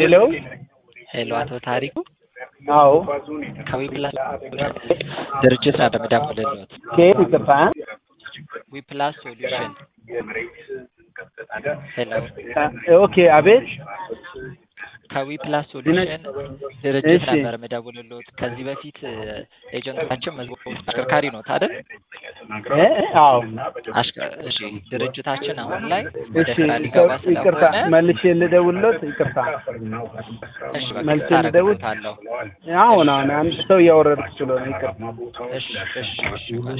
ሄሎ ሄሎ፣ አቶ ታሪኩ አዎ ከዊፕላስ ድርጅት ነው የምደውልልዎት። ከየት ይቅርታ ዊፕላስ ሶሉሽን። ሄሎ፣ ኦኬ አቤት ከዊፕላስ ሶሉሽን ድርጅት እሺ። ነበር የምደውልልዎት። ከዚህ በፊት ኤጀንታችን መዝገቡ አሽከርካሪ ነው አይደል? እ? አዎ አሽከ- እሺ፣ ድርጅታችን አሁን ላይ ወደ እሺ ስራ ሊገባ ይቅርታ ስለሆነ መልሼ ልደውልሎት ይቅርታ እሺ፣ መልሼ በቃ ልደውል አደርግልዎታለሁ። አሁን አሁን አንድ ሰው እያወረድኩ ስለሆነ ይቅርታ እሺ፣ እሺ፣ እሺ።